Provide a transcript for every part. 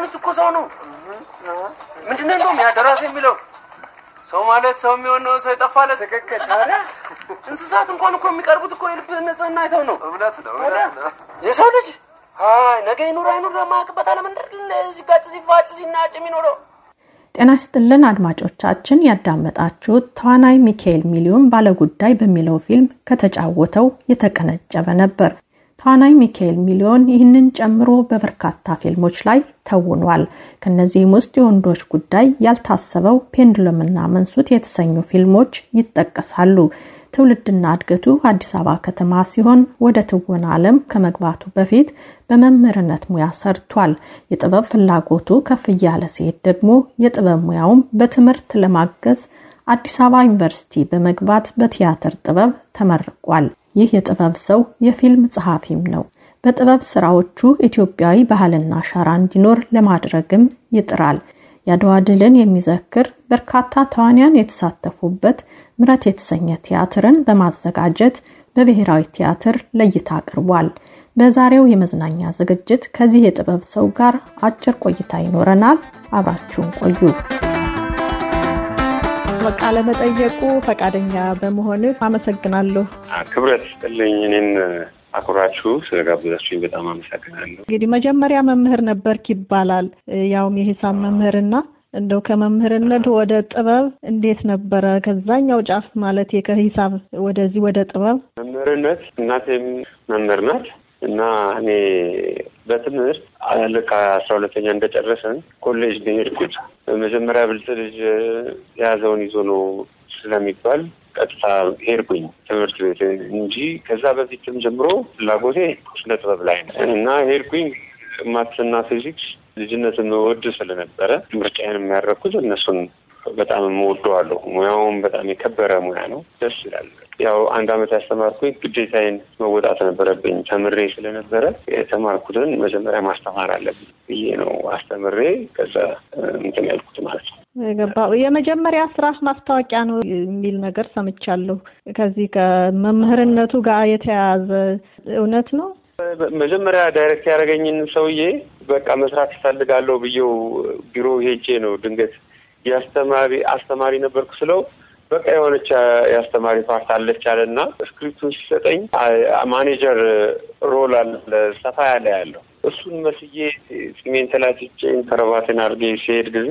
ማለት እኮ ሰው ነው። ምንድነው እንደውም ያ ደራሲ የሚለው ሰው ማለት ሰው የሚሆነው ሰው የጠፋለት ትክክል። ታዲያ እንስሳት እንኳን እኮ የሚቀርቡት እኮ የልብ ንጽህና አይተው ነው። እውነት ነው እውነት ነው። የሰው ልጅ አይ ነገ ይኑር አይኑር ለማያውቅበት ዓለም እንደ ሲጋጭ ሲፋጭ ሲናጭ የሚኖረው ጤና ይስጥልን አድማጮቻችን፣ ያዳመጣችሁት ተዋናይ ሚካኤል ሚሊዮን ባለጉዳይ በሚለው ፊልም ከተጫወተው የተቀነጨበ ነበር። ተዋናይ ሚካኤል ሚሊዮን ይህንን ጨምሮ በበርካታ ፊልሞች ላይ ተውኗል። ከነዚህም ውስጥ የወንዶች ጉዳይ፣ ያልታሰበው፣ ፔንድለምና መንሱት የተሰኙ ፊልሞች ይጠቀሳሉ። ትውልድና እድገቱ አዲስ አበባ ከተማ ሲሆን ወደ ትወና ዓለም ከመግባቱ በፊት በመምህርነት ሙያ ሰርቷል። የጥበብ ፍላጎቱ ከፍ እያለ ሲሄድ ደግሞ የጥበብ ሙያውም በትምህርት ለማገዝ አዲስ አበባ ዩኒቨርሲቲ በመግባት በቲያትር ጥበብ ተመርቋል። ይህ የጥበብ ሰው የፊልም ጸሐፊም ነው። በጥበብ ስራዎቹ ኢትዮጵያዊ ባህልና አሻራ እንዲኖር ለማድረግም ይጥራል። የአድዋ ድልን የሚዘክር በርካታ ተዋንያን የተሳተፉበት ምረት የተሰኘ ቲያትርን በማዘጋጀት በብሔራዊ ቲያትር ለእይታ አቅርቧል። በዛሬው የመዝናኛ ዝግጅት ከዚህ የጥበብ ሰው ጋር አጭር ቆይታ ይኖረናል። አብራችሁን ቆዩ። ቃለ መጠየቁ ፈቃደኛ በመሆንህ አመሰግናለሁ። ክብረት ስጥልኝ። እኔን አኩራችሁ ስለጋበዛችሁኝ በጣም አመሰግናለሁ። እንግዲህ መጀመሪያ መምህር ነበርክ ይባላል፣ ያውም የሂሳብ መምህርና እንደው ከመምህርነት ወደ ጥበብ እንዴት ነበረ? ከዛኛው ጫፍ ማለት ከሂሳብ ወደዚህ ወደ ጥበብ መምህርነት እናቴም መምህር ናት እና እኔ በትምህርት ልክ አስራ ሁለተኛ እንደጨረሰን ኮሌጅ ነው የሄድኩት። መጀመሪያ ብልጥ ልጅ የያዘውን ይዞ ነው ስለሚባል ቀጥታ ሄድኩኝ ትምህርት ቤት እንጂ ከዛ በፊትም ጀምሮ ፍላጎቴ ስነ ጥበብ ላይ ነው እና ሄድኩኝ ማትስና ፊዚክስ ልጅነትን ወድ ስለነበረ ምርጫዬን የሚያደርኩት እነሱን በጣም የምወደዋለሁ። ሙያውም በጣም የከበረ ሙያ ነው። ደስ ይላል። ያው አንድ አመት ያስተማርኩኝ ግዴታዬን መወጣት ነበረብኝ። ተምሬ ስለነበረ የተማርኩትን መጀመሪያ ማስተማር አለብኝ ብዬ ነው አስተምሬ ከዛ እንትን ያልኩት ማለት ነው። ገባ የመጀመሪያ ስራ ማስታወቂያ ነው የሚል ነገር ሰምቻለሁ። ከዚህ ከመምህርነቱ ጋር የተያያዘ እውነት ነው? መጀመሪያ ዳይሬክት ያደረገኝን ሰውዬ በቃ መስራት ይፈልጋለሁ ብዬው ቢሮ ሄጄ ነው ድንገት የአስተማሪ አስተማሪ ነበርኩ ስለው በቃ የሆነች የአስተማሪ ፓርት አለች አለና ስክሪፕቱን ሲሰጠኝ ማኔጀር ሮል አለ ሰፋ ያለ ያለው እሱን መስዬ ጺሜን ተላጭቼ ከረባቴን አድርጌ ሲሄድ ጊዜ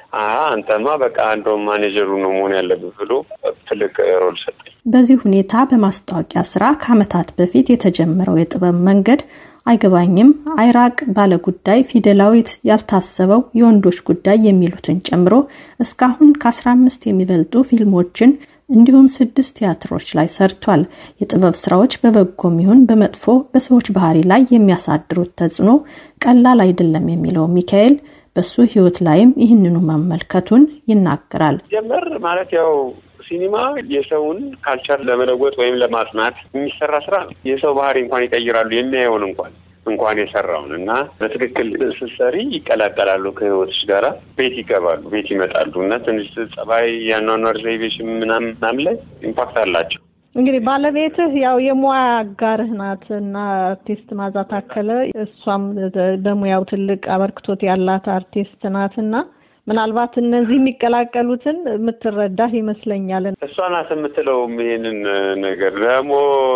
አንተማ በቃ እንደውም ማኔጀሩ ነው መሆን ያለብህ ብሎ ትልቅ ሮል ሰጠኝ። በዚህ ሁኔታ በማስታወቂያ ስራ ከዓመታት በፊት የተጀመረው የጥበብ መንገድ አይገባኝም፣ አይራቅ፣ ባለጉዳይ፣ ፊደላዊት፣ ያልታሰበው፣ የወንዶች ጉዳይ የሚሉትን ጨምሮ እስካሁን ከአስራ አምስት የሚበልጡ ፊልሞችን እንዲሁም ስድስት ቲያትሮች ላይ ሰርቷል። የጥበብ ስራዎች በበጎም ይሁን በመጥፎ በሰዎች ባህሪ ላይ የሚያሳድሩት ተጽዕኖ ቀላል አይደለም የሚለው ሚካኤል በሱ ህይወት ላይም ይህንኑ መመልከቱን ይናገራል። ጀመር ማለት ያው ሲኒማ የሰውን ካልቸር ለመለወጥ ወይም ለማጽናት የሚሰራ ስራ ነው። የሰው ባህሪ እንኳን ይቀይራሉ የሚያየውን እንኳን እንኳን የሰራውን እና በትክክል ስትሰሪ ይቀላቀላሉ ከህይወትሽ ጋራ ቤት ይገባሉ፣ ቤት ይመጣሉ እና ትንሽ ጸባይ፣ የአኗኗር ዘይቤሽ ምናምን ምናምን ላይ ኢምፓክት አላቸው። እንግዲህ ባለቤትህ ያው የሙያ አጋርህ ናት እና አርቲስት ማዛ ታከለ እሷም በሙያው ትልቅ አበርክቶት ያላት አርቲስት ናት እና ምናልባት እነዚህ የሚቀላቀሉትን የምትረዳህ ይመስለኛል። እሷ ናት የምትለውም ይሄንን ነገር ደግሞ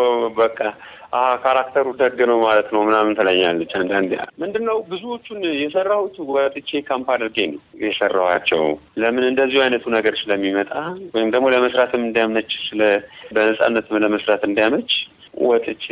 በቃ ካራክተሩ ደግ ነው ማለት ነው ምናምን ትለኛለች። አንዳንዴ ምንድን ነው ብዙዎቹን የሰራሁት ወጥቼ ካምፕ አድርጌ ነው የሰራኋቸው። ለምን እንደዚሁ አይነቱ ነገር ስለሚመጣ ወይም ደግሞ ለመስራትም እንዲያመች ስለ በነጻነት ለመስራት እንዲያመች ወጥቼ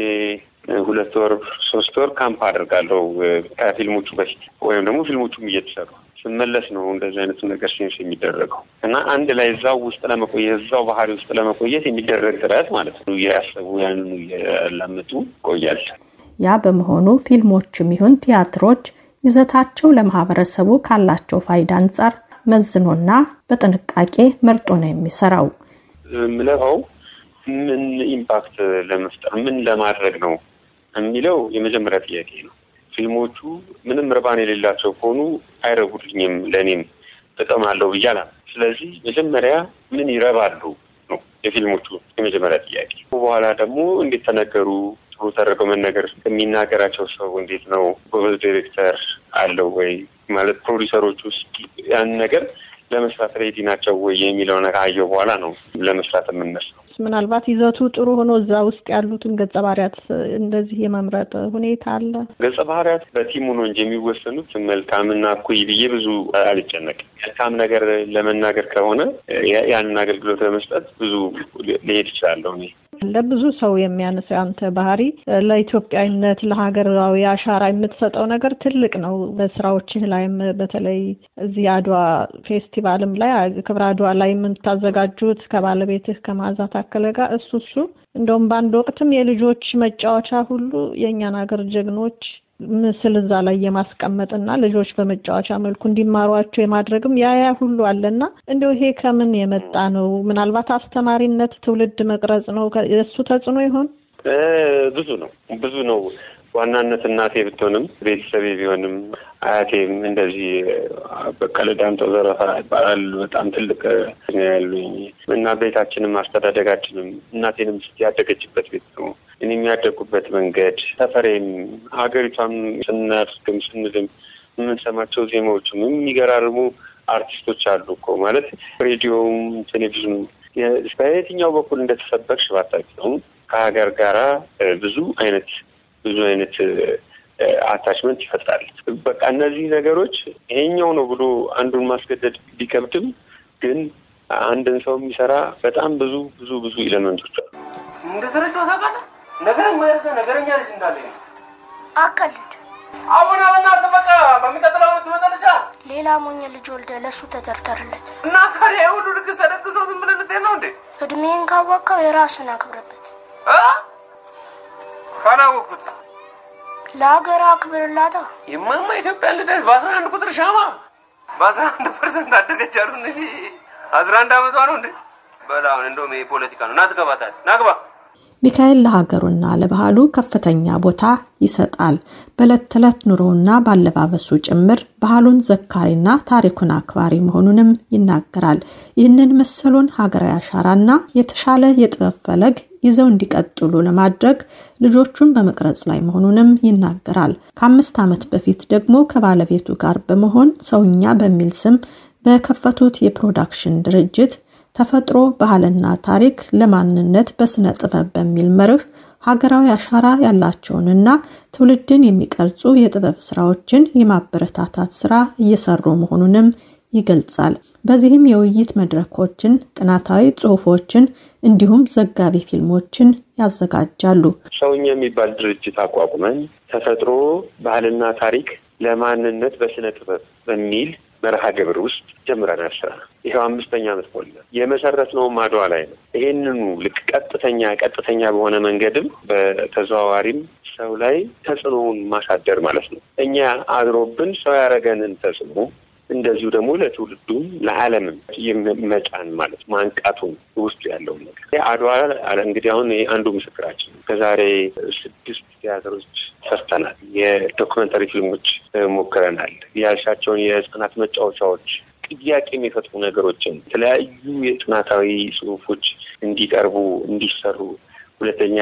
ሁለት ወር ሶስት ወር ካምፕ አደርጋለሁ ከፊልሞቹ በፊት ወይም ደግሞ ፊልሞቹም እየተሰሩ ስመለስ ነው እንደዚህ አይነቱ ነገር ሴንስ የሚደረገው እና አንድ ላይ እዛው ውስጥ ለመቆየት እዛው ባህሪ ውስጥ ለመቆየት የሚደረግ ጥረት ማለት ነው። እያሰቡ ያንኑ እያላመጡ ይቆያል። ያ በመሆኑ ፊልሞችም ይሁን ቲያትሮች ይዘታቸው ለማህበረሰቡ ካላቸው ፋይዳ አንጻር መዝኖና በጥንቃቄ መርጦ ነው የሚሰራው። ምለኸው ምን ኢምፓክት ለመፍጠር ምን ለማድረግ ነው የሚለው የመጀመሪያ ጥያቄ ነው። ፊልሞቹ ምንም ርባን የሌላቸው ከሆኑ አይረጉልኝም፣ ለእኔም ጥቅም አለው ብዬ አላምንም። ስለዚህ መጀመሪያ ምን ይረባሉ ነው የፊልሞቹ የመጀመሪያ ጥያቄ። በኋላ ደግሞ እንዴት ተነገሩ፣ ጥሩ ተደርገው መነገር የሚናገራቸው ሰው እንዴት ነው ጎበዝ ዲሬክተር አለው ወይ ማለት ፕሮዲሰሮች ውስጥ ያን ነገር ለመስራት ሬዲ ናቸው ወይ የሚለው ነገር አየው በኋላ ነው ለመስራት የምነሳው። ምናልባት ይዘቱ ጥሩ ሆኖ እዛ ውስጥ ያሉትን ገጸ ባህሪያት እንደዚህ የመምረጥ ሁኔታ አለ። ገጸ ባህሪያት በቲሙ ነው እንጂ የሚወሰኑት መልካምና እኩይ ብዬ ብዙ አልጨነቅም። መልካም ነገር ለመናገር ከሆነ ያንን አገልግሎት ለመስጠት ብዙ ሊሄድ ይችላለሁ እኔ ለብዙ ሰው የሚያነሳው አንተ ባህሪ ለኢትዮጵያዊነት ለሀገራዊ አሻራ የምትሰጠው ነገር ትልቅ ነው። በስራዎችህ ላይም በተለይ እዚህ አድዋ ፌስቲቫልም ላይ ክብረ አድዋ ላይ የምታዘጋጁት ከባለቤትህ ከመዓዛ ታከለ ጋር እሱ እሱ እንደውም በአንድ ወቅትም የልጆች መጫወቻ ሁሉ የእኛን ሀገር ጀግኖች ምስል እዛ ላይ የማስቀመጥና ልጆች በመጫወቻ መልኩ እንዲማሯቸው የማድረግም ያ ያ ሁሉ አለና እንደው ይሄ ከምን የመጣ ነው? ምናልባት አስተማሪነት ትውልድ መቅረጽ ነው የእሱ ተጽዕኖ ይሆን? ብዙ ነው ብዙ ነው። ዋናነት እናቴ ብትሆንም ቤተሰቤ ቢሆንም አያቴም እንደዚህ በቀለ ዳምጠው ዘረፋ ይባላል። በጣም ትልቅ ነው ያሉኝ እና ቤታችንም አስተዳደጋችንም እናቴንም ያደገችበት ቤት ነው። እኔ የሚያደጉበት መንገድ ሰፈሬም፣ ሀገሪቷም ስናድግም ስንልም የምንሰማቸው ዜማዎችም የሚገራርሙ አርቲስቶች አሉ እኮ ማለት ሬዲዮውም ቴሌቪዥኑ በየትኛው በኩል እንደተሰበርሽ ባታውቂውም ከሀገር ጋራ ብዙ አይነት ብዙ አይነት አታችመንት ይፈጥራል። በቃ እነዚህ ነገሮች ይሄኛው ነው ብሎ አንዱን ማስገደድ ቢከብድም ግን አንድን ሰው የሚሰራ በጣም ብዙ ብዙ ብዙ ኤሌመንቶች አሉ። እንደተረዳሁ ታውቃለህ። ነገረኛ ያዘ ነገረኛ ልጅ እንዳለ አቀልድ አሁን በእናትህ በቃ በሚቀጥለው ዓመት ትመጣለች። ሌላ ሞኝ ልጅ ወልደ ለእሱ ተደርደርለት እና ታዲያ የሁሉ ድግስ ተደግሶ ዝም ብለህ ልትሄድ ነው እንዴ? እድሜን ካወቀው የራስን አክብረበት። እ ካላወቅኩት ለሀገር አክብርላታ። የማማ ኢትዮጵያ ልደት በአስራ አንድ ቁጥር ሻማ በአስራ አንድ ፐርሰንት አደገች አሉን እንጂ አስራ አንድ አመቷ ነው እንዴ? በላ አሁን እንደውም ይሄ ፖለቲካ ነው። ና ትገባታለህ። ና ግባ። ሚካኤል ለሀገሩና ለባህሉ ከፍተኛ ቦታ ይሰጣል። በዕለት ተዕለት ኑሮውና ባለባበሱ ጭምር ባህሉን ዘካሪና ታሪኩን አክባሪ መሆኑንም ይናገራል። ይህንን መሰሉን ሀገራዊ አሻራና የተሻለ የጥበብ ፈለግ ይዘው እንዲቀጥሉ ለማድረግ ልጆቹን በመቅረጽ ላይ መሆኑንም ይናገራል። ከአምስት ዓመት በፊት ደግሞ ከባለቤቱ ጋር በመሆን ሰውኛ በሚል ስም በከፈቱት የፕሮዳክሽን ድርጅት ተፈጥሮ ባህልና ታሪክ ለማንነት በስነ ጥበብ በሚል መርህ ሀገራዊ አሻራ ያላቸውንና ትውልድን የሚቀርጹ የጥበብ ስራዎችን የማበረታታት ስራ እየሰሩ መሆኑንም ይገልጻል። በዚህም የውይይት መድረኮችን፣ ጥናታዊ ጽሑፎችን እንዲሁም ዘጋቢ ፊልሞችን ያዘጋጃሉ። ሰውኛ የሚባል ድርጅት አቋቁመን ተፈጥሮ ባህልና ታሪክ ለማንነት በስነ ጥበብ በሚል መርሃ ግብር ውስጥ ጀምረናል ስራ። ይኸው አምስተኛ ዓመት ሞላ። የመሰረትነውም አድዋ ላይ ነው። ይሄንኑ ልክ ቀጥተኛ ቀጥተኛ በሆነ መንገድም በተዘዋዋሪም ሰው ላይ ተጽዕኖውን ማሳደር ማለት ነው። እኛ አድሮብን ሰው ያደረገንን ተጽዕኖ እንደዚሁ ደግሞ ለትውልዱም ለዓለምም መጫን ማለት ማንቃቱን ውስጡ ያለውን ነገር አድዋ እንግዲህ አሁን አንዱ ምስክራችን ከዛሬ ስድስት ቲያትሮች ሰርተናል። የዶክመንተሪ ፊልሞች ሞክረናል። ያልሻቸውን የህጻናት መጫወቻዎች ጥያቄ የሚፈጥሩ ነገሮችን የተለያዩ የጥናታዊ ጽሁፎች እንዲቀርቡ እንዲሰሩ ሁለተኛ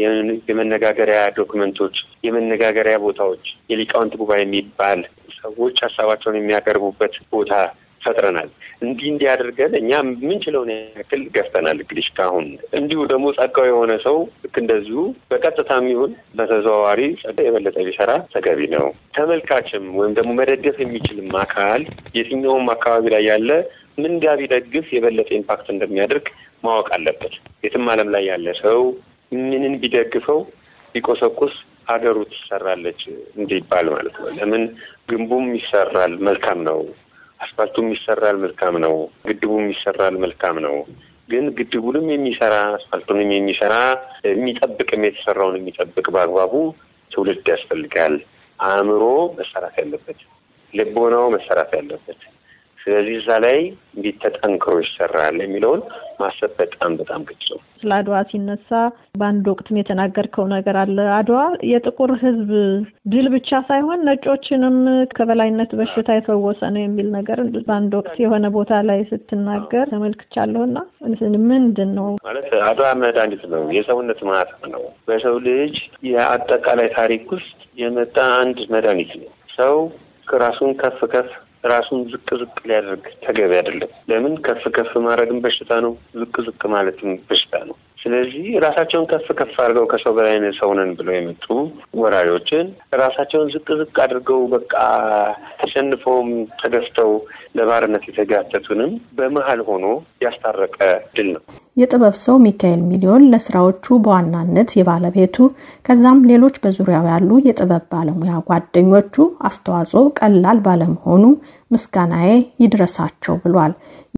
የመነጋገሪያ ዶክመንቶች፣ የመነጋገሪያ ቦታዎች፣ የሊቃውንት ጉባኤ የሚባል ሰዎች ሀሳባቸውን የሚያቀርቡበት ቦታ ፈጥረናል። እንዲህ እንዲህ አድርገን እኛ የምንችለውን ያክል ገፍተናል። እንግዲህ እስካሁን እንዲሁ ደግሞ ጸጋው የሆነ ሰው ልክ እንደዚሁ በቀጥታም ይሁን በተዘዋዋሪ ጸጋ የበለጠ ቢሰራ ተገቢ ነው። ተመልካችም ወይም ደግሞ መደገፍ የሚችልም አካል የትኛውም አካባቢ ላይ ያለ ምን ጋር ቢደግፍ የበለጠ ኢምፓክት እንደሚያደርግ ማወቅ አለበት። የትም ዓለም ላይ ያለ ሰው ምንን ቢደግፈው ቢቆሰቁስ ሀገሩ ትሰራለች እንዲባል ማለት ነው። ለምን ግንቡም ይሰራል፣ መልካም ነው። አስፋልቱም ይሰራል፣ መልካም ነው። ግድቡም ይሰራል፣ መልካም ነው። ግን ግድቡንም የሚሰራ አስፋልቱንም የሚሰራ የሚጠብቅም የተሰራውን የሚጠብቅ በአግባቡ ትውልድ ያስፈልጋል። አእምሮ መሰራት ያለበት፣ ልቦናው መሰራት ያለበት፣ ስለዚህ እዛ ላይ እንዴት ተጠንክሮ ይሰራል የሚለውን ማሰብ በጣም በጣም ግጭ ነው። ስለ አድዋ ሲነሳ በአንድ ወቅትም የተናገርከው ነገር አለ። አድዋ የጥቁር ሕዝብ ድል ብቻ ሳይሆን ነጮችንም ከበላይነት በሽታ የፈወሰ ነው የሚል ነገር በአንድ ወቅት የሆነ ቦታ ላይ ስትናገር ተመልክቻለሁና ምንድን ነው ማለት አድዋ መድኃኒት ነው፣ የሰውነት ማህተም ነው። በሰው ልጅ የአጠቃላይ ታሪክ ውስጥ የመጣ አንድ መድኃኒት ነው። ሰው ራሱን ከፍ ከፍ ራሱን ዝቅ ዝቅ ሊያደርግ ተገቢ አይደለም። ለምን ከፍ ከፍ ማድረግም በሽታ ነው፣ ዝቅ ዝቅ ማለትም በሽታ ነው። ስለዚህ ራሳቸውን ከፍ ከፍ አድርገው ከሰው በላይ ሰው ነን ብለው የመጡ ወራሪዎችን ራሳቸውን ዝቅ ዝቅ አድርገው በቃ ተሸንፈውም ተገፍተው ለባርነት የተጋተቱንም በመሀል ሆኖ ያስታረቀ ድል ነው። የጥበብ ሰው ሚካኤል ሚሊዮን ለስራዎቹ በዋናነት የባለቤቱ ከዛም ሌሎች በዙሪያው ያሉ የጥበብ ባለሙያ ጓደኞቹ አስተዋጽኦ ቀላል ባለመሆኑ ምስጋናዬ ይድረሳቸው ብሏል።